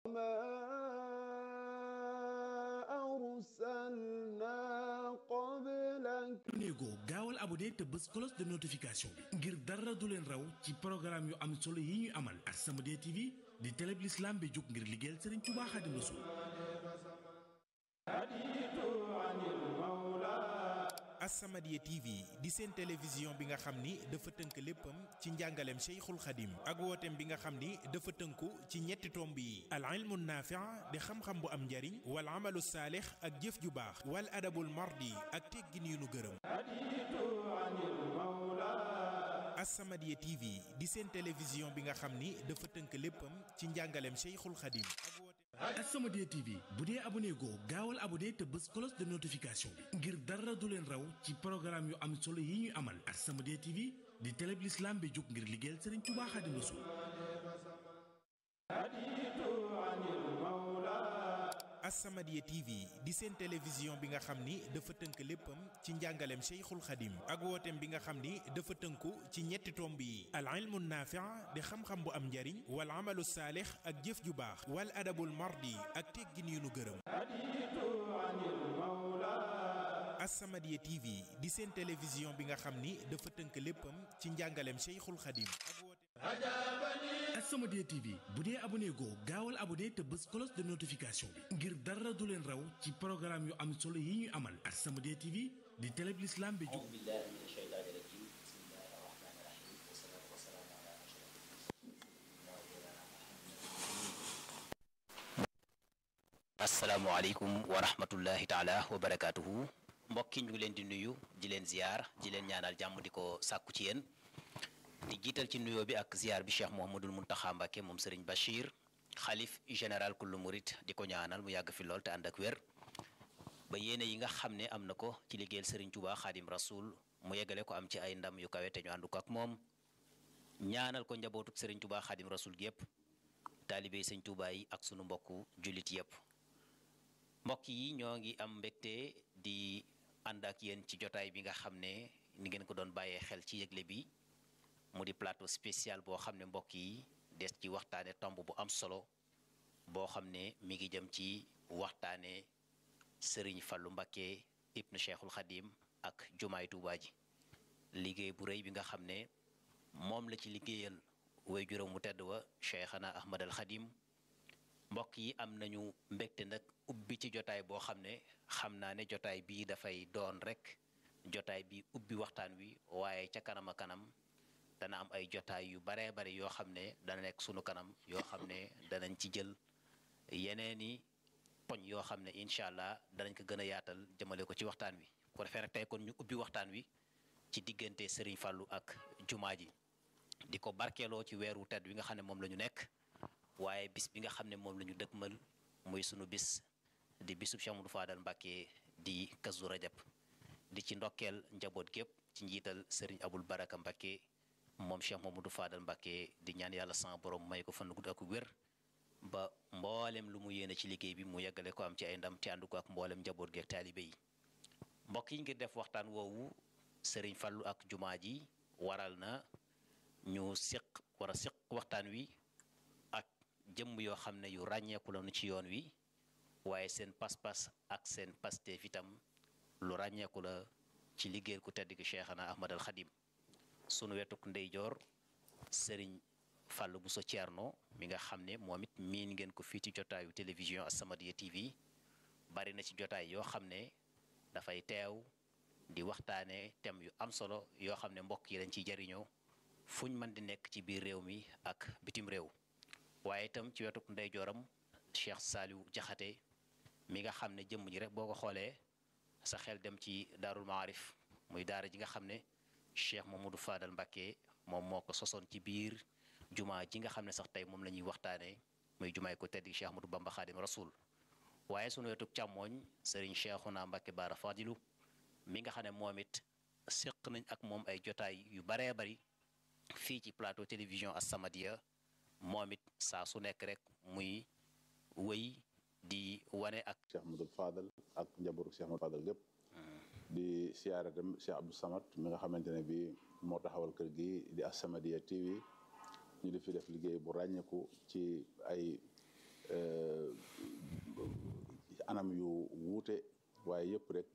ما أرسلنا قبلك néego gaawal abonné te bës cloche de notification bi ngir dara du leen raw ci programme yu am solo yi ñu amal As-Samadiyya TV di télé bi l'islam bi jóg ngir liggéeyal Sëriñ Tuubaa Xaadimu Rasuul As-Samadiyya TV di seen télévision bi nga xam ni dafa tënk léppam ci njàngaleem Cheikhul Khadim ak wooteem bi nga xam ni dafa tënku ci ñetti tomb yi al ilmu naafi' di xam-xam bu am njariñ wal amalu saalix ak jëf ju baax wal adabul mardi ak teggin yu nu gërëm As-Samadiyya TV di seen télévision bi nga xam ni dafa tënk léppam ci njàngaleem Cheikhul Khadim ak wooteem As-Samadiyya TV bu dee abonné goo gaawal abonné te bës cloche de notification bi ngir dara du leen raw ci programme yu am solo yi ñu amal As-Samadiyya TV di télé bi l'islam bi jóg ngir liggéeyal Sëriñ Tuubaa Xaadimu Rasuul As-Samadiyya TV di seen télévision bi nga xam ni dafa tënk léppam ci njàngaleem Cheikhul Khadim ak wooteem bi nga xam ni dafa tënku ci ñetti tomb yi al ilmu naafi' di xam-xam bu am njariñ wal amalu saalix ak jëf ju baax wal adabul mardi ak teggin yu nu gërëm As-Samadiyya TV di seen télévision bi nga xam ni dafa tënk léppam ci njàngaleem Cheikhul Khadim ak wooteem As-Samadiyya TV bu dee abonné goo gaawal abonné te bës cloche de notification bi ngir dara du leen raw ci programme yu am solo yi ñu amal As-Samadiyya TV di télé bi l'islam bi jóg أعوذ بالله من الشيطان الرجيم بسم الله الرحمن الرحيم والصلاة والسلام على أشرف asalaamaaleykum wa rahmatullahi taala wa barakaatuhu mbokki ñu ngi leen di nuyu di leen ziyaar di leen ñaanal jàmm di ko sàkku ci yéen di jiital ci nuyoo bi ak ziyaar bi cheikh Mouhamadul Muntaxa Mbàkke moom Serigne Bachir xalif général kullu murit di ko ñaanal mu yàgg fi lool te ànd ak wér ba yéene yi nga xam ne am na ko ci liggéeyal Serigne Touba Xaadim Rasul mu yeggale ko am ci ay ndam yu kawe te ñu ànd ko ak moom ñaanal ko njabootuk Serigne Touba Xaadim Rasul gi yëpp taalibe Sëñ Touba yi ak sunu mbokku jullit yëpp mbokk yi ñoo ngi am mbégte di ànd ak yéen ci jotaay bi nga xam ne ni ngeen ko doon bàyyee xel ci yëgle bi mu di plateau spécial boo xam ne mbokk yi des ci waxtaane tomb bu am solo boo xam ne mi ngi jëm ci waxtaane sëriñ Fallu Mbakke ibnu Cheikhul Xadim ak jumaay Tuubaa ji liggéey bu rëy bi nga xam ne moom la ci liggéeyal way juróom mu tedd wa Cheikhana Ahmad al Xadim mbokk yi am nañu mbégte nag ubbi ci jotaay boo xam ne xam naa ne jotaay bii dafay doon rek jotaay bi ubbi waxtaan wi waaye ca kanam a kanam dana am ay jotaay yu baree bari yoo xam ne dana nekk sunu kanam yoo xam ne danañ ci jël yeneeni poñ yoo xam ne incha allah danañ ko gën a yaatal jëmale ko ci waxtaan wi ko defee nag tey kon ñu ubbi waxtaan wi ci diggante Serigne Fallou ak jumaa ji di ko barkeeloo ci weeru tedd wi nga xam ne moom la ñu nekk waaye bis bi nga xam ne moom la ñu dëkkmal muy sunu bis di bisub Cheikh Amadou Fadal Mbàkke di Kazu Rajab di ci ndokkeel njaboot gépp ci njiital Serigne Abul Baraka Mbàkke moom Cheikh Mamadou Fadal Mbàkke di ñaan yàlla sama borom may ko fan gudd ak wér ba mboolem lu mu yéene ci liggéey bi mu yeggale ko am ci ay ndam te ànd ko ak mboolem njaboot gi ak taalibe yi mbokk yi ngir def waxtaan woowu Serigne Fallou ak jumaa ji waral na ñu siq war a siq waxtaan wi ak jëmm yoo xam ne yu ràññeeku lañu ci yoon wi waaye seen pas-pas ak seen pasteef itam lu ràññeeku la ci liggéeyal ku tedd gi Cheikhana Ahmad al Xadim sunu wetuk ndeyjoor Serigne Fallou Bousso Thierno mi nga xam ne moom it miin ngeen ko fii ci jotaayu télévision As-Samadiyya TV bari na ci jotaay yoo xam ne dafay teew di waxtaane thème yu am solo yoo xam ne mbokk yi dañ ciy jariñoo fuñ mën di nekk ci biir réew mi ak bitim réew waaye itam ci wetuk ndeyjooram Cheikh Saliou Jaxate mi nga xam ne jëmm ji rek boo ko xoolee sa xel dem ci daarul maarif muy daara ji nga xam ne Cheikh Mamadou Fadal Mbàkke moom moo ko sosoon ci biir jumaa ji nga xam ne sax tey moom la ñuy waxtaanee muy jumaay ko tedd gi Cheikh Ahmadou Bamba Xaadim Rasul waaye sunu wetuk càmmooñ Serigne Cheikhouna Mbàkke Baara Fadilu mi nga xam ne moom it séq nañ ak moom ay jotaay yu baree bari fii ci plateau télévision As-Samadiyya moom it saa su nekk rek muy wëy di wane ak Cheikh Ahmadou Fadal ak njabootu Cheikh Ahmadou Fadal gépp di siyaare tam Cheikh Abdou Samad mi nga xamante ne bi moo taxawal kër gi di As-Samadiyya TV ñu di fi def liggéey bu ràññeeku ci ay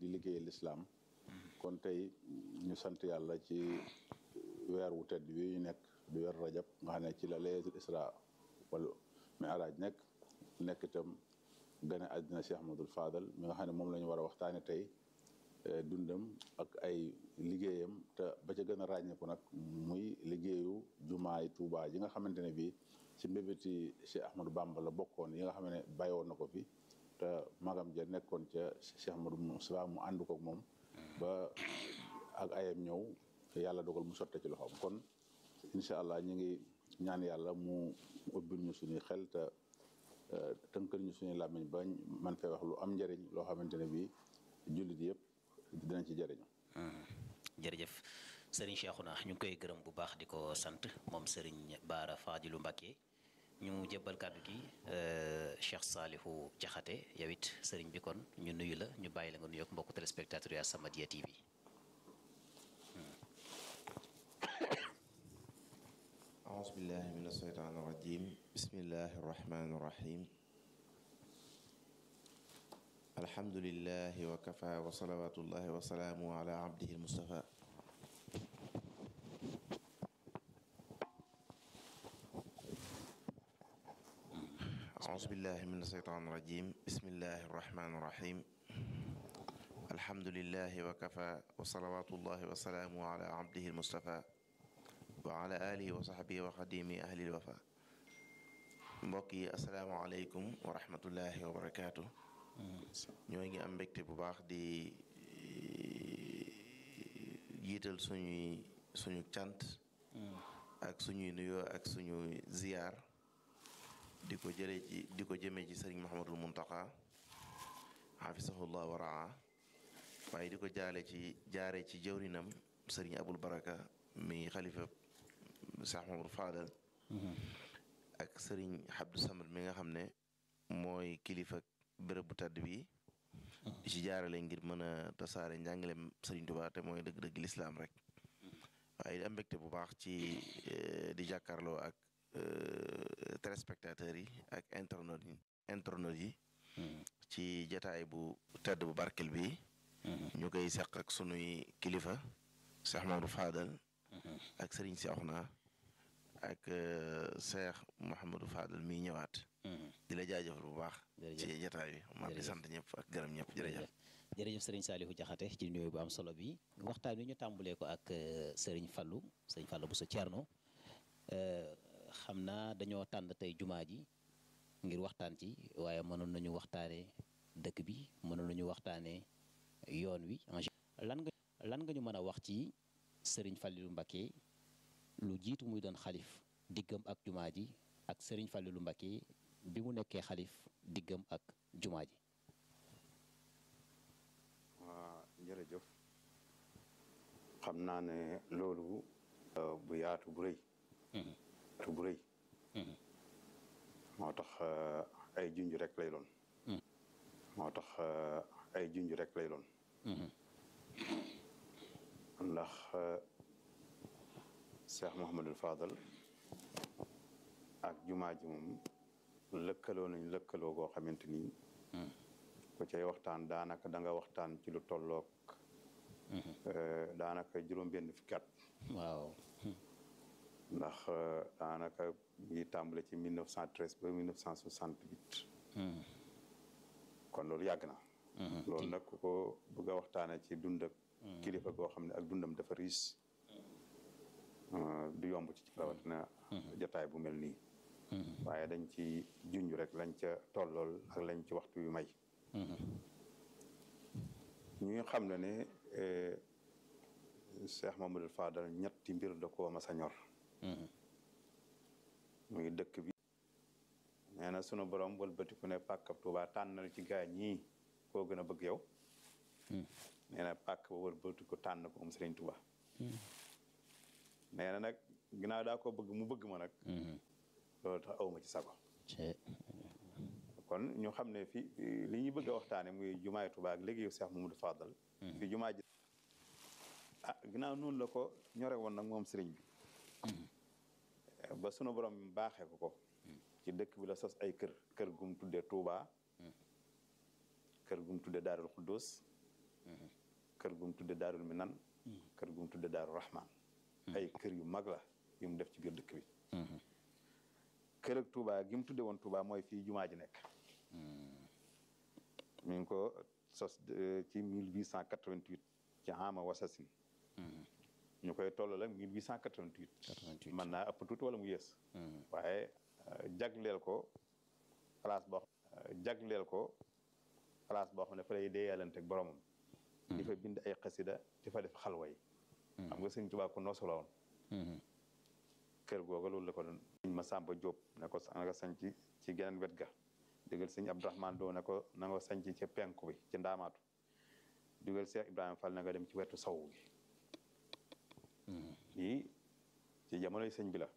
liggéeyal lislaam kon tey ñu sant yàlla ci weer wu tedd wi ñu nekk du weer rajab nga xam ne ci la laylatul isra wala mi'raj nekk nekk itam gane àddina Cheikh Ahmadul Fadal mi nga xam ne moom la ñu war a waxtaane tey dundam ak ay liggéeyam te ba ca gën a ràññeeku nag muy liggéeyu jumaay Tuubaa ji nga xamante ne bii ci mbébéti Cheikh Ahmadou Bamba la bokkoon yi nga xam ne bàyyi woon na ko fi te magam ja nekkoon ca Cheikh Ahmadou Moussa mu ànd koog moom ba ak ayam ñëw yàlla dogal mu sotte ci loxoom kon incha allah ñu ngi ñaan yàlla mu ubbil ñu suñuy xel te tënkal ñu suñuy làmmiñ ba man fee wax lu am njëriñ loo xamante ne bii jullit yëpp dinañ ci jëriñu. jërëjëf sëriñ Cheikhouna ñu ngi koy gërëm bu baax di ko sant moom sëriñ Baara Fadilu Mbacke ñu jébbal kàddu gi Cheikh Salihu Jaxate yow it sëriñ bi kon ñu nuyu la ñu bàyyi la nga nuyoog mbokku téléspectateur yu As-Samadiyya TV. أعوذ بالله من الشيطان الرجيم بسم الله الرحمن الرحيم الحمد لله وكفى وصلوات الله وسلامه على عبده المصطفى أعوذ بالله من الشيطان الرجيم بسم الله الرحمن الرحيم الحمد لله وكفى وصلوات الله وسلامه على عبده المصطفى wa ala alihi wa sahbihi wa xadimi ahlil wafa mbokk yi asalaamaaleykum wa rahmatullahi wa barakaatu ñoo ngi am mbégte bu baax di jiital suñuy suñu cant ak suñuy nuyoo ak suñuy ziyaar di ko jële ci di ko jëmee ci sëriñ Mahamadul Muntaqa xafisahullah wa raa waaye di ko jaale ci jaare ci jëwrinam sëriñ Abul Baraka mi xalifa Cheikh Mamadou Fadal ak sëriñ Abdou Samad mi nga xam ne mooy kilifa bërëb bu tàdd bi di ci jaarale ngir mën a tasaare njàngaleem sëriñ Tuubaa te mooy dëgg-dëgg lislaam rek waaye di am mbégte bu baax ci di jàkkaarloo ak téléspectateurs yi ak internautes yi internautes yi ci jataay bu tedd bu barkel bi ñu koy seq ak sunuy kilifa Cheikh Mamadou Fadal ak sëriñ Cheikhouna ak Cheikh Mouhamadou Fadal mi ñëwaat di la jaajëfal bu baax ci jataay bi ma di sant ñëpp ak gërëm ñëpp jërëjëf jërëjëf sëriñ Saalihu Jaxate ci nuyoo bu am solo bi waxtaan wi ñu tàmbulee ko ak sëriñ Fallu sëriñ Fallu bu sa Cerno xam naa dañoo tànn tey jumaa ji ngir waxtaan ci waaye mënoon nañu waxtaane dëkk bi mënoon nañu waxtaane yoon wi lan nga lan nga ñu mën a wax ci sëriñ Fallilu Mbakke lu jiitu muy doon xalif diggam ak jumaa ji ak sëriñ Fallilu Mbakke bi mu nekkee xalif diggam ak jumaa ji waa jërëjëf xam naa ne loolu bu yaatu bu rëy yaatu bu rëy moo tax ay junj rek lay doon moo tax ay junj rek lay doon ndax Cheikh Mouhamadul Fadal ak jumaa ji moom lëkkaloo nañ lëkkaloo goo xamante ni ku cay waxtaan daanaka da nga waxtaan ci lu tolloog daanaka juróom-benn fukki at waaw ndax daanaka ngi tàmbale ci 1913 ba 1968 kon loolu yàgg na loolu nag ku ko bëgg a waxtaane ci dund ak kilifa goo xam ne ak dundam dafa riis du yomb ci rawatina jotaay bu mel nii waaye dañ ci junj rek lañ ca tollool ak lañ ci waxtu yu may ñu ngi xam ne ne Cheikh Mamadou Fadal ñetti mbir da koo mas a ñor muy dëkk bi nee na sunu borom wëlbatiku ne pàkkab Tuubaa tànnal ci gaa ñii koo gën a bëgg yow nee na pàkk ba wëlbatiku tànn ko moom Sëriñ Tuubaa nee na nag ginnaaw daa ko bëgg mu bëgg ma nag loolu tax awma ci sago kon ñu xam ne fi li ñuy bëgg a waxtaane muy jumaay Tuubaa ak léegi yow Cheikh Mamadou Fadal fi jumaa ji ah ginnaaw noonu la ko ñore woon nag moom sëriñ bi ba sunu borom baaxee ko ko ci dëkk bi la sos ay kër kër gum tudde Touba kër gum tudde Daarul Xuddus kër gu mu tudde daarul minan kër gu mu tudde daaru rahman ay kër yu mag la yu mu def ci biir dëkk bi kër ak Touba gi mu tudde woon Touba mooy fii jumaa ji nekk mi ngi ko sos ci 1888 ci ama wasasin ñu koy tollal ak 1888 mën naa ëpp tuuti wala mu yées waaye jagleel ko place boo jagleel ko place boo xam ne fa lay deeyalante ak boromam di fa bind ay xasida di fa def xalwa yi xam nga sëñ Tuubaa ko noosu la woon kër googa loolu la ko doon sëñ Masamba Jóob ne ko na nga sañ ci ci geneen wet ga digal sëñ Abdourahmane Doo ne ko na nga sañ ci ca penku bi ci ndaamaatu digal Cheikh Ibrahima Fall na nga dem ci wetu saw gi lii ci jamonoy sëñ bi la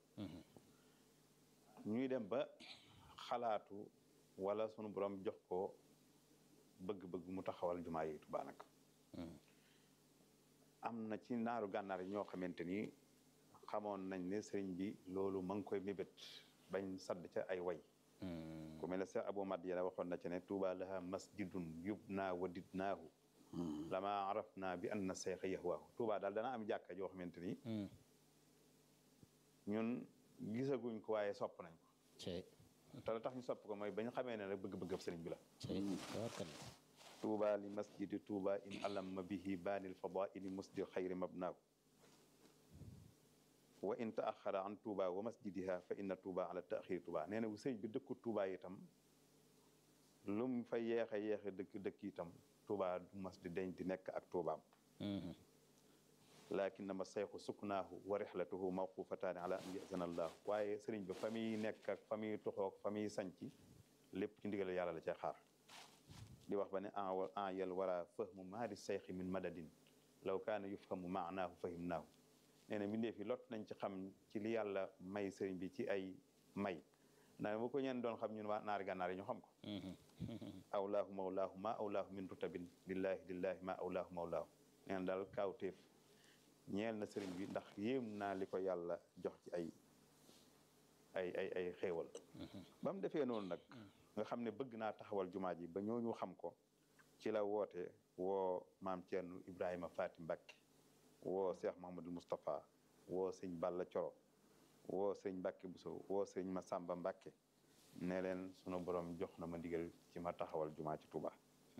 ñuy dem ba xalaatu wala sunu borom jox ko bëgg-bëgg mu taxawal jumaa yi Tuubaa nag am na ci naaru gànnaar yi ñoo xamante ni xamoon nañ ne sëriñ bi loolu ma ngi koy mébét bañ sadd ca ay way ku mel ne Cheikh Abou Madiana waxoon na ci ne Tuubaa laha masjidun yubnaa wa didnaahu lama araf naa bi anna seexa yahwaahu Tuubaa daal dana am jàkka joo xamante ni ñun gisaguñ ko waaye sopp nañ ko te la tax ñu sopp ko mooy bañ xamee ne rek bëgg-bëgg sëriñ bi la tuuba li masjidi tuuba in alamma bihi baanil fadaili musdir xayri mabnaahu wa in taaxara an tuuba wa masjidiha fa inna tuuba ala taaxiri tuuba nee na bu sëriñ bi dëkku tuuba itam lu mu fa yeexe yeexe dëkk dëkk itam tuuba du mas di deñ di nekk ak tuubaam lakinnama sayxu suknaahu wa rixlatuhu mawqufataani ala an yazana allah waaye sëriñ bi fa muy nekk ak fa muy tuxoog fa muy sanci lépp ci ndigal yàlla la cay xaar di wax ba ne en yel wara fahmu maari sayxi min madadin law kaana yufhamu maanaahu fahimnaahu nee na mbindee fi lot nañ ci xam ci li yàlla may sëriñ bi ci ay may naa bu ko ñeen doon xam ñun waa naari gànnaar yi ñu xam ko awlaahu mawlaahu ma awlaahu min rutabin lillahi lillahi ma awlaahu mawlaahu nee na daal kaawteef ñeel na sëriñ bi ndax yéem naa li ko yàlla jox ci ay ay ay ay xéewal ba mu defee noonu nag nga xam ne bëgg naa taxawal jumaa ji ba ñooñu xam ko ci la woote woo maam Thierno Ibrahima Faati Mbacke woo Cheikh Mahamadul Moustapha woo sëñ Balla Coro woo sëñ Mbacke Bousso woo sëñ Massamba Mbacke ne leen sunu borom jox na ma ndigal ci ma taxawal jumaa ci Touba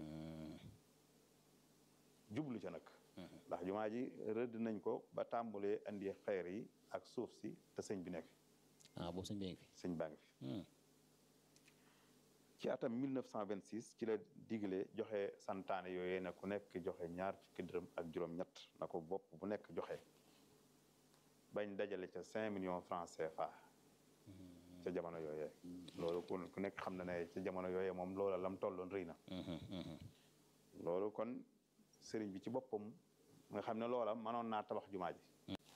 jublu ca nag ndax jumaa ji rëdd nañ ko ba tàmbulee andi xeer yi ak suuf si te sëñ bi nekk ah boobu sëñ bi ngi fi sëñ baa ngi fi ci atam 1926 ci la digle joxe santaane yooyee na ku nekk joxe ñaar fukki dërëm ak juróom-ñett na ko bopp bu nekk joxe bañ dajale ca 5 millions francs CFA ca jamono yooyee loolu ku nekk xam na ne ca jamono yooyee moom loola lam tolloon rëy na loolu kon sëriñ bi ci boppam nga xam ne loola mënoon naa tabax jumaa ji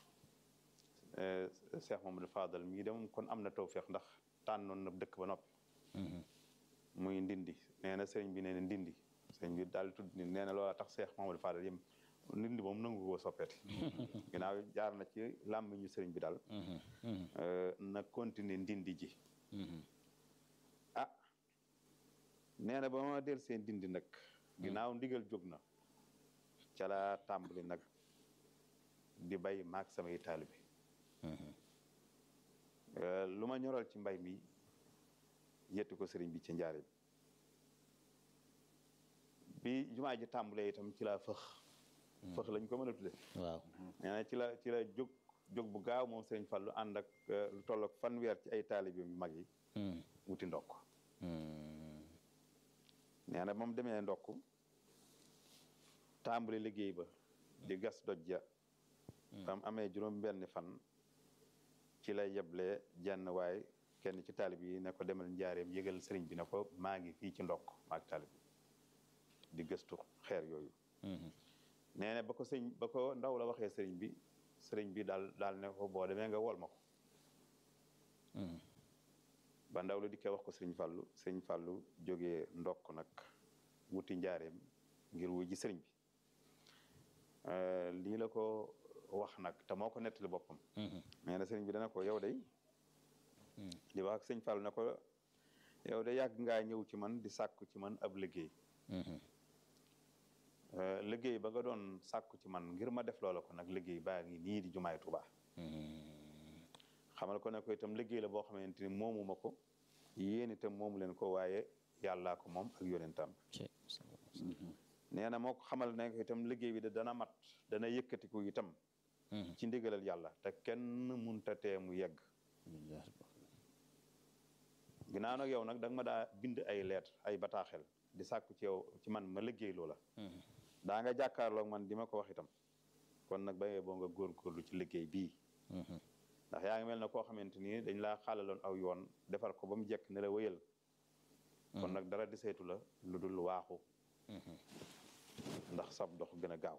Cheikh Mamadou Fadal mii dem kon am na tawféex ndax tànnoon na dëkk ba noppi muy ndindi nee na sëriñ bi nee na ndindi sëriñ bi daal tudd ni nee na loola tax Cheikh Mamadou Fadal yëm ndindi moom nangu koo soppeeti ginnaaw jaar na ci làmmiñu sëriñ bi daal na continuer ndindi ji ah nee na ba ma del seen ndindi nag ginnaaw ndigal jóg na ca la tàmbali nag di bay maag samay taalibe lu ma ñoral ci mbay mi yetti ko sëriñ bi ci njaare bi bi jumaa ji tàmbalee itam ci la fëx fëx lañ ko mën a tudde waaw nee na ci la ci la jóg jóg bu gaaw moom sëriñ Fallu ànd ak lu toll ak fanweer ci ay taalibe yu mag yi wuti ndokk nee na moom demee ndokk tàmbali liggéey ba di gas doj ja bam amee juróom benn fan ci lay yeblee jenn waay kenn ci taalib yi ne ko demal njaareem yëgal sëriñ bi ne ko maa ngi fii ci ndokk maag taalib yi di gëstu xeer yooyu nee na ba ko sëñ ba ko ndaw la waxee sëriñ bi sëriñ bi daal daal ne ko boo demee nga wol ma ko ba ndaw la dikkee wax ko sëriñ fàllu sëriñ fàllu jógee ndokk nag wuti njaareem ngir wu ji sëriñ bi lii la ko wax nag te moo ko nettali boppam nee na sëriñ bi dana ko yow day di wax ak sëñ Fall ne ko yow de yàgg ngaa ñëw ci man di sàkku ci man ab liggéey liggéey ba nga doon sàkku ci man ngir ma def loola ko nag liggéey baa ngi nii di jumaay Tuuba xamal ko ne ko itam liggéey la boo xamante ni moomu ma ko yéen itam moomu leen ko waaye yàllaa ko moom ak yonentam nee na moo ko xamal ne ko itam liggéey bi da dana mat dana yëkkatiku itam ci ndigalal yàlla te kenn munta tee mu yegg ginnaaw nag yow nag da nga ma daa bind ay lettre ay bataaxel di sàkku ci yow ci man ma liggéey loola daa nga jàkkaarloog man di ma ko wax itam kon nag ba boo nga góorgóorlu ci liggéey bii ndax yaa ngi mel na koo xamante ni dañ laa xaalaloon aw yoon defar ko ba mu jekk ne la wëyal kon nag dara di saytu la lu dul waaxu ndax sab dox gën a gaaw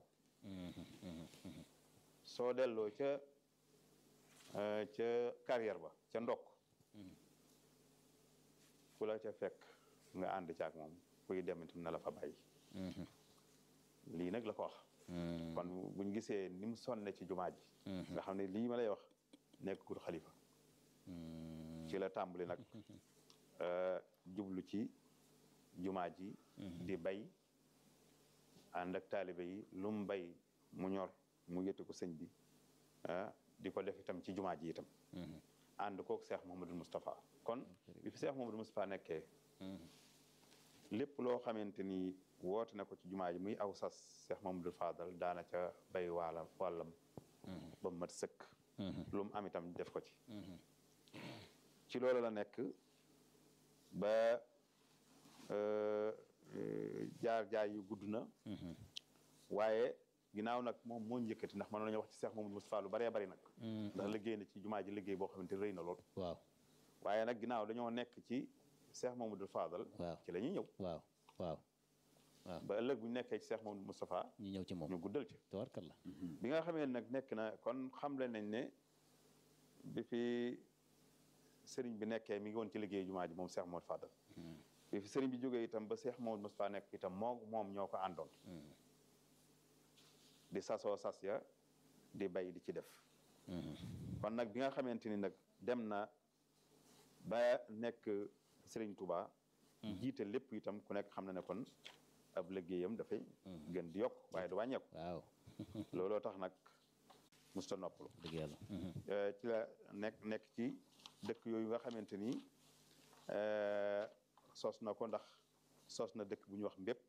soo delloo ca ca carrière ba ca ndokk ku la ca fekk nga ànd caag moom kuy dem itam na la fa bàyyi lii nag la ko wax kon buñ gisee ni mu sonne ci jumaa ji nga xam ne lii ma lay wax nekkul xalifa ci la tàmbali nag jublu ci jumaa ji di bay ànd ak taalibe yi lu mu bay mu ñor mu yëtti ko sëñ bi di ko def itam ci jumaa ji itam ànd kook Cheikh Mouhamadou Moustapha kon bi fi Cheikh Mouhamadou Moustapha nekkee lépp loo xamante ni woote na ko ci jumaa ji muy aw sas Cheikh Mouhamadou Fadal daana ca bay waala wàllam ba mat sëkk lu mu am itam def ko ci ci loolu la nekk ba jaar jaar yu gudd na waaye ginnaaw nag moom moo njëkkati ndax mënoon nañu wax ci Cheikh Mamadou Moustapha lu baree bari nag ndax liggéey na ci jumaa ji liggéey boo xamante rëy na lool waaw waaye nag ginnaaw dañoo nekk ci Cheikh Mamadou Fadal waaw ci la ñuy ñëw waaw waaw waaw ba ëllëg bu ñu nekkee ci Cheikh Mamadou Moustapha ñu ñëw ci moom ñu guddal ci tabarkalla bi nga xamee nag nekk na kon xamle nañ ne bi fi sëriñ bi nekkee mi ngi woon ci liggéey jumaa ji moom Cheikh Mamadou Fadal bi fi sëriñ bi jógee itam ba Cheikh Mamadou Moustapha nekk itam moo moom ñoo ko àndoon di sasoo sas ya di bay di ci def kon nag bi nga xamante ni nag dem na ba nekk Sëriñ Touba jiite lépp itam ku nekk xam na ne kon ab liggéeyam dafay gën di yokk waaye du wàññeeku waaw looloo tax nag musta noppalu dëgg yàlla ci la nekk nekk ci dëkk yooyu nga xamante ni sos na ko ndax sos na dëkk bu ñuy wax mbépp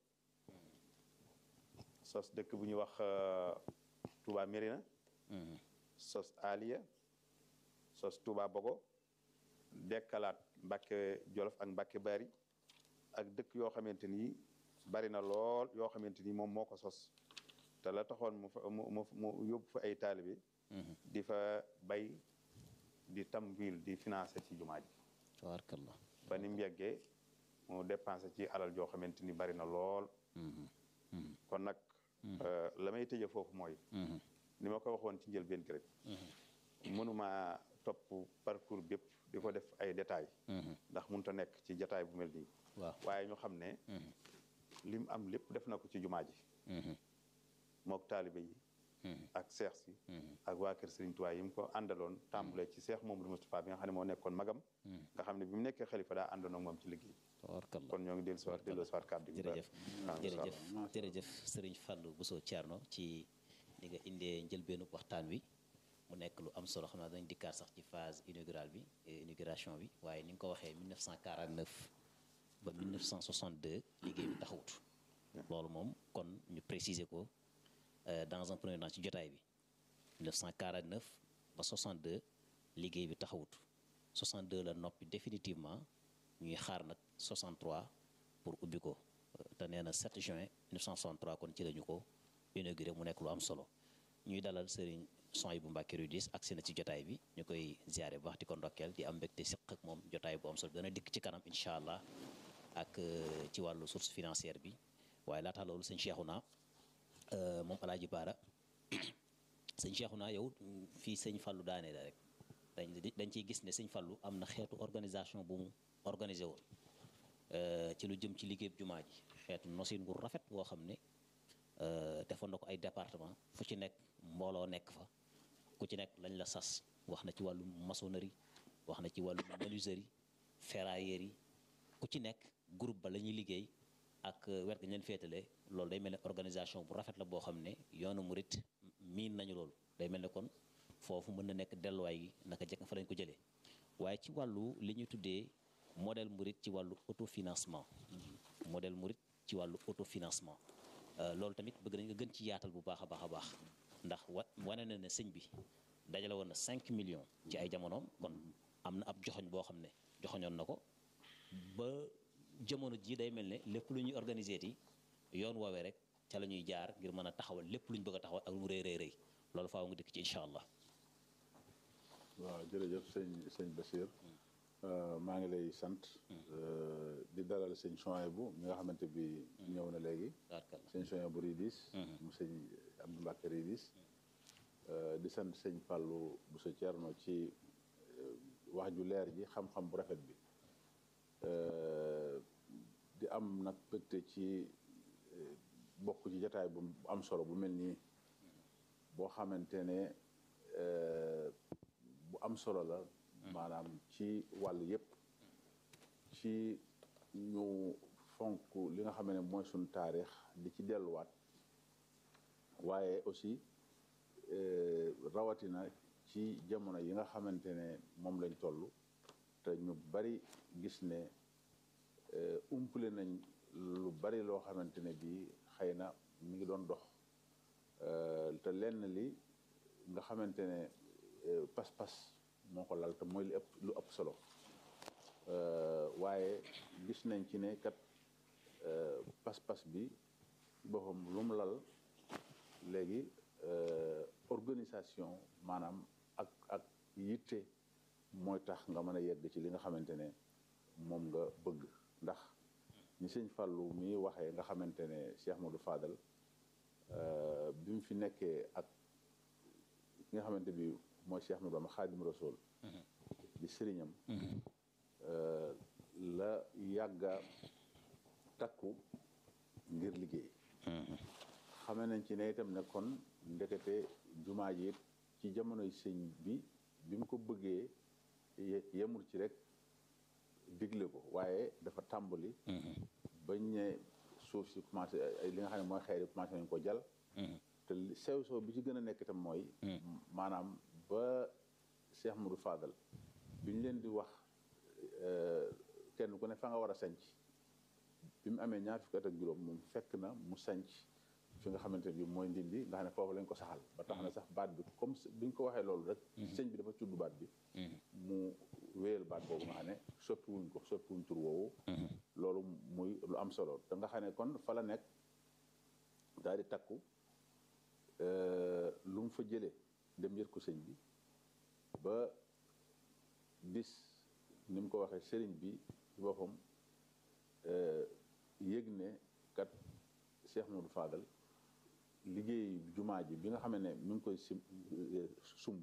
sos dëkk bu ñuy wax Touba Mérina sos Aliya sos Touba Bogo dekkalaat Mbàkke Jolof ak Mbàkke Bari ak dëkk yoo xamante ni bari na lool yoo xamante ni moom moo ko sos te la taxoon mu fa mu mu mu yóbbu fa ay taalibe di fa bay di tamwil di financé ci jumaa ji tabarkalla ba ni mu yeggee mu dépensé ci alal joo xamante ni bari na lool kon nag la may tëje foofu mooy ni ma ko waxoon ci njëlbéen gi rek mënuma topp parcours bépp di ko def ay détails ndax mënut a nekk ci jataay bu mel nii waaw waaye ñu xam ne lim am lépp def na ko ci jumaa ji mook taalibe yi ak seex si ak waa kër Serigne Touba yi mu ko àndaloon tàmbalee ci seex Mamadou Moustapha bi nga xam ne moo nekkoon magam nga xam ne bi mu nekkee xalifa daa àndoon ak moom ci liggéey tabarkalla kon ñoo ngi dellu siwaat dellu siwaat kàddu gi jërëjëf waaw jërëjëf jërëjëf sëriñ Fallou Bousso Thierno ci ni nga indee njëlbeenu waxtaan wi mu nekk lu am solo xam naa dañ dikkaat sax ci phase inaugurale bi inauguration bi waaye ni nga ko waxee 1949 ba 1962 liggéey bi taxawut loolu moom kon ñu préciser ko dans un premier temps ci jotaay bi 1949 ba 62 liggéey bi taxawut 62 la noppi définitivement ñuy xaar nag 63 pour ubbi ko te nee na 7 juin 1963 kon ci la ñu ko inauguré mu nekk lu am solo ñuy dalal sëriñ son yi bu Mbàkke Rudis agsi na ci jotaay bi ñu koy ziare bu wax di ko ndokkeel di am mbégte siq ak moom jotaay bu am solo dana dikk ci kanam incha allah ak ci wàllu source financière bi waaye laata loolu sëñ Cheikhouna moom Alaaji Baara sëñ Cheikhouna yow fii sëñ Fallu daane la rek dañ dañ ciy gis ne sëñ Fallu am na xeetu organisation bu mu organisé woon ci lu jëm ci liggéey jumaa ji xeetu nosin gu rafet boo xam ne defoon na ko ay département fu ci nekk mbooloo nekk fa ku ci nekk lañ la sas wax na ci wàllu maçonnerie wax na ci wàllu menuiserie ferraillerie ku ci nekk groupe ba la ñuy liggéey ak wet ga ñeen féetale loolu day mel ne organisation bu rafet la boo xam ne yoonu murit miin nañu loolu day mel ne kon foofu mën na nekk delluwaay gi naka jekk fa lañ ko jëlee waaye ci wàllu li ñu tuddee modèle murit ci wàllu autofinancement modèle murit ci wàllu autofinancement loolu tamit bëgg nañ nga gën ci yaatal bu baax a baax a baax ndax wa wane na ne sëñ bi dajale woon na 5 millions ci ay jamonoom kon am na ab joxoñ boo xam ne joxoñoon na ko ba jamono ji day mel ne lépp lu ñuy organiser ti yoon woowee rek ca la ñuy jaar ngir mën a taxawal lépp lu ñu bëgg a taxawal ak lu mu rëy rëy rëy loolu faaw nga dikk ci incha allah. waaw jërëjëf sëñ sëñ Basir maa ngi lay sant di dalal sëñ Chouaïbou mi nga xamante bi ñëw na léegi sëñ Chouaïbou Ridis mu sëñ Abdou Mbacke Ridis di sant sëñ Fallou bu sa Cerno ci wax ju leer ji xam-xam bu rafet bi di am nag bëgte ci bokk ci jataay bu am solo bu mel nii boo xamante ne bu am solo la maanaam ci wàll yépp ci ñu fonk li nga xam ne mooy suñ taarix di ci delluwaat waaye aussi rawatina ci jamono yi nga xamante ne moom lañ toll te ñu bari gis ne umpale nañ lu bari loo xamante ne bii xëy na mi ngi doon dox te lenn li nga xamante ne pas-pas moo ko lal te mooy lu ëpp lu ëpp solo waaye gis nañ ci ne kat pas-pas bi boppam lu mu lal léegi organisation maanaam ak ak yitte mooy tax nga mën a yegg ci li nga xamante ne moom nga bëgg ndax ñi sëñ Fallou mi waxee nga xamante ne Cheikh Modou Fadal bi mu fi nekkee ak ki nga xamante bi mooy Cheikh Modou Bamba Xaadim Rasul di sëriñam la yàgga takku ngir liggéey xame nañ ci ne itam ne kon ndekete jumaa ji ci jamonoy sëñ bi bi mu ko bëggee yemul ci rek digle ko waaye dafa tàmbali bañ ne suuf si commencé li nga xam ne mooy xeer yi commencé nañ ko jal te sew sew bi ci gën a nekk itam mooy maanaam ba Cheikh Modou Fadal bi ñu leen di wax kenn ku ne fa nga war a sanc bi mu amee ñaar fukki at ak juróom moom fekk na mu sanc fi nga xamante ne bi mooy ndindi nga xam ne foofu lañ ko saxal ba tax na sax baat bi comme bi ñu ko waxee loolu rek sëñ bi dafa tudd baat bi mu wéyal baat boobu nga xam ne soppi wuñ ko soppi wuñ tur woowu loolu muy lu am solo te nga xam ne kon fa la nekk daal di takku lu mu fa jëlee dem yër ko sëñ bi ba bis ni mu ko waxee sëriñ bi ci boppam yëg ne kat Cheikh Modou Fadal liggéey jumaa ji bi nga xam ne mi ngi koy sim sumb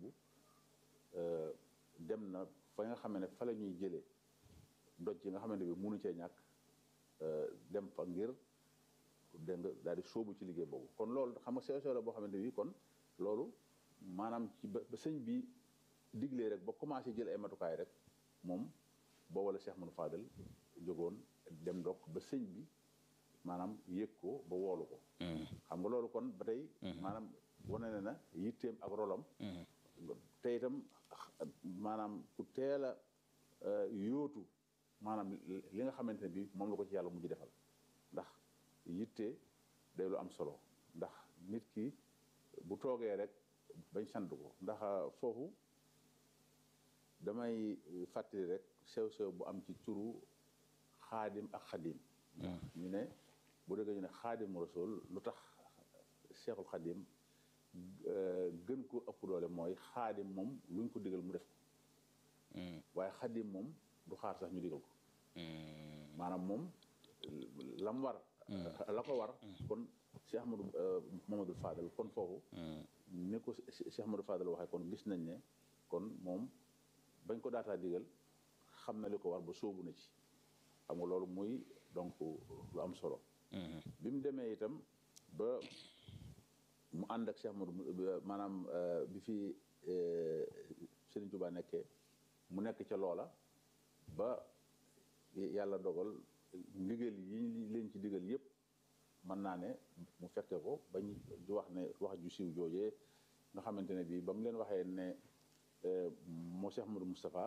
dem na fa nga xam ne fa la ñuy jëlee doj yi nga xamante bi munu cee ñàkk dem fa ngir dégg nga daal di sóobu ci liggéey boobu kon loolu xam nga sew sew la boo xamante bi kon loolu maanaam ci ba sëñ bi diglee rek ba commencé jël ay matukaay rek moom boo wala Cheikh Modou Fadal jógoon dem ndokk ba sëñ bi maanaam yëg ko ba woolu ko xam nga loolu kon ba tey maanaam wane na na yitteem ak rolam te itam maanaam ku teel a yóotu maanaam li nga xamante ne bi moom la ko ci yàlla mujj defal ndax yitte day lu am solo ndax nit ki bu toogee rek bañ sant ko ndax foofu damay fàttali rek sew-sew bu am ci turu xaadim ak xadim ñu ne bu déggee ñu ne xaadim rasul lu tax cheikhul xadim gën ko ëpp doole mooy xaadim moom luñ ko digal mu def ko waaye xadim moom du xaar sax ñu digal ko maanaam moom lam war la ko war kon Cheikh Ahmadou Mamadou Fadal kon foofu ni ko Cheikh Ahmadou Fadal waxee kon gis nañ ne kon moom bañ ko daataa digal xam na li ko war ba sóobu na ci xam nga loolu muy donc lu am solo bi mu demee itam ba mu ànd ak Cheikh Ahmadou maanaam bi fi Serigne Touba nekkee mu nekk ca loola ba yàlla dogal ndigal yi ñu leen ci digal yépp mën naa ne mu fekke ko bañ di wax ne wax ju siiw joojee nga xamante ne bii ba mu leen waxee ne moo Cheikh Modou Moustapha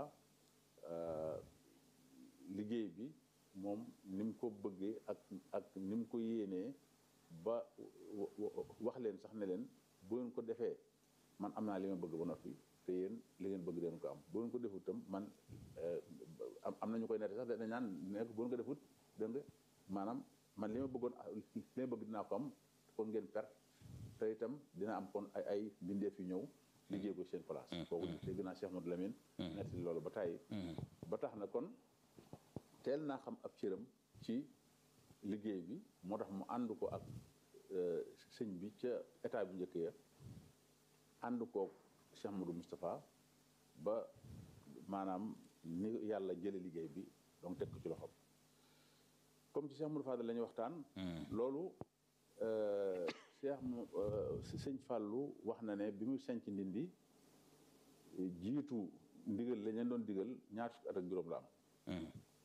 liggéey bi moom ni mu ko bëggee ak ak ni mu ko yéenee ba wax leen sax ne leen bu ngeen ko defee man am naa li ma bëgg ba noppi te yéen li ngeen bëgg leen ko am bu ngeen ko defut tam man am na ñu koy nette sax dañ naan nekk bu ngeen ko defut dégg nga maanaam man li ma bëggoon li ma bëgg dinaa ko am kon ngeen perte te itam dina am kon ay ay mbindeef yu ñëw liggéey ko seen place kooku dégg naa Cheikh Modou Lamine nett loolu ba tàyyi ba tax na kon teel naa xam ab cëram ci liggéey bi moo tax mu ànd ko ak sëñ bi ca état bu njëkk ya ànd koog Cheikh Modou Moustapha ba maanaam ni yàlla jële liggéey bi donc teg ko ci loxoom comme ci Cheikh Modou Fadal la ñuy waxtaan loolu Cheikh mu sëñ Fallou wax na ne bi muy sanc ndindi jiitu ndigal la leen doon digal ñaar fukki at ak juróom la am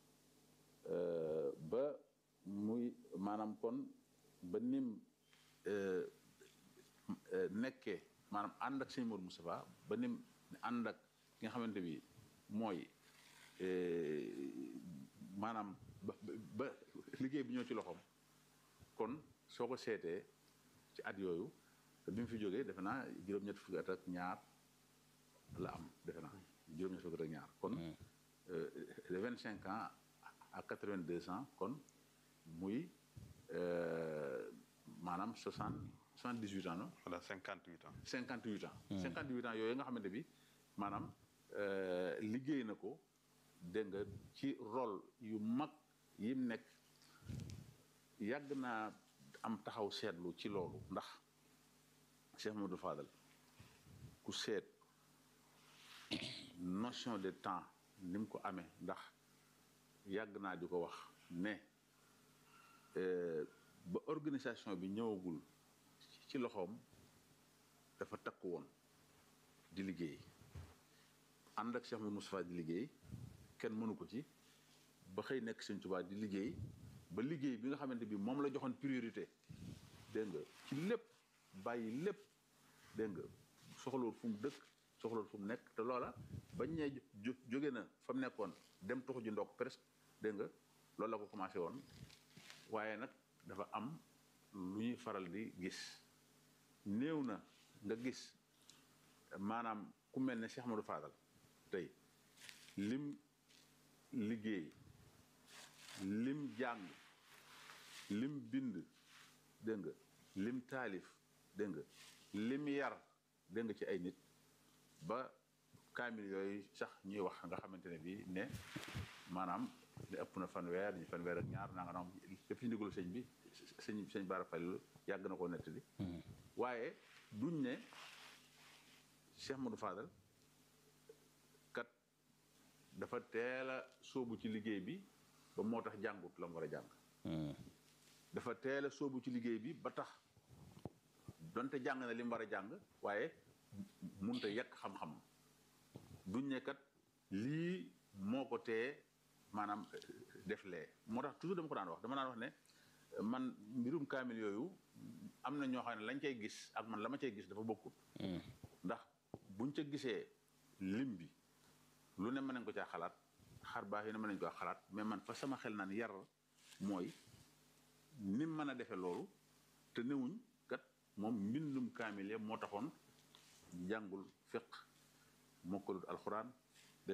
ba muy maanaam kon ba nim nekkee maanaam ànd ak sëñ Modou Moustapha ba nim ànd ak ki nga xamante bi mooy maanaam ba ba liggéey bi ñëw ci loxoom kon soo ko seetee ci at yooyu te bi mu fi jógee defe naa juróom-ñett fukki at ak ñaar la am defe naa juróom-ñett fukki at ak ñaar kon de vingt cinq ans à quatre vingt deux ans kon muy maanaam soixante soixante dix huit ans non. voilà cinquante huit ans. cinquante huit ans. cinquante huit ans yooyu nga xamante bi maanaam liggéey na ko dégg nga ci rôle yu mag yi mu nekk yàgg naa am taxaw seetlu ci loolu ndax Cheikh Modou Fadal ku seet notion de temps ni mu ko amee ndax yàgg naa di ko wax ne ba organisation bi ñëwagul ci loxoom dafa takk woon di liggéey ànd ak Cheikh Modou Moustapha di liggéey kenn mënu ko ci ba xëy nekk Sëñ Tuubaa di liggéey ba liggéey bi nga xamante bi moom la joxoon priorité dégg nga ci lépp bàyyi lépp dégg nga soxlawul fu mu dëkk soxlawul fu mu nekk te loola bañ ñee jóge na fa mu nekkoon dem tuxu ji ndokk presque dégg nga loolu la ko commencé woon waaye nag dafa am lu ñuy faral di gis néew na nga gis maanaam ku mel ne Cheikh Modou Fadal tey lim liggéey lim jàng lim bind dégg nga lim taalif dégg nga lim yar dégg nga ci ay nit ba kaamil yooyu sax ñuy wax nga xamante ne bii ne maanaam li ëpp na fanweer ñu fanweer ak ñaar naa nga naam lépp ci ndigalu sëñ bi sëñ sëñ Bara Falilu yàgg na koo nettali waaye duñ ne Cheikh Modou Fadal kat dafa teel a sóobu ci liggéey bi ba moo tax jàngut la mu war a jàng dafa teel a sóobu ci liggéey bi ba tax donte jàng na li mu war a jàng waaye munta yekk xam-xam duñ ne kat lii moo ko tee maanaam def lee moo tax toujours dama ko daan wax dama daan wax ne man mbirum kaamil yooyu am na ñoo xam ne lañ cay gis ak man la ma cay gis dafa bokkut ndax buñ ca gisee lim bi lu ne mën nañ ko caa xalaat xar baax yi ne mën nañ ko xalaat mais man fa sama xel naan yar mooy ni mën a defee loolu te newuñ kat moom mbindum kaamil ya moo taxoon jàngul fiq mokkalut alxuraan